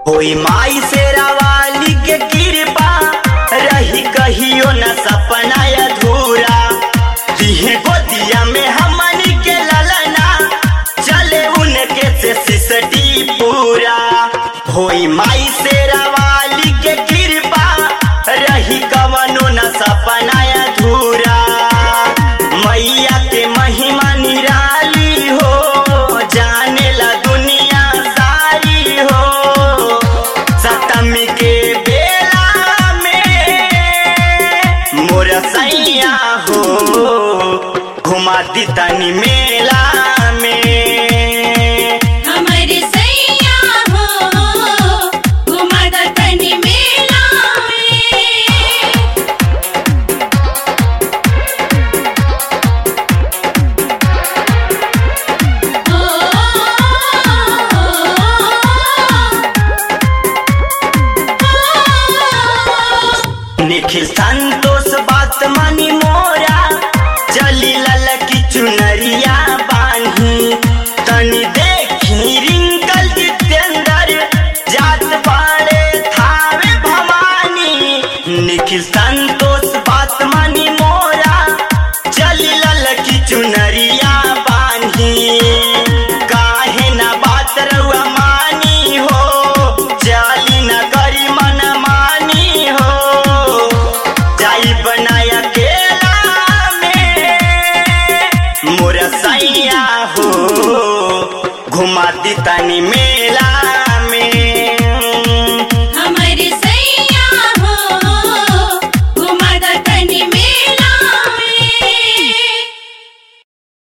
होई माई से रावाली के कृपा रही कहियो न सपना अधूरा दिहे गोदिया में हमनी के ललना चले उनके से सिसटी पूरा होई माई से रावाली के कृपा रही कवनो न सपना अधूरा मैया के महिमा निराली हो जाने ला दुनिया सारी हो सतमी के बेला में मोर सैया हो घुमा दी तनी मेला में हमारे सैया हो घुमाता तनी मेला में निखिल सा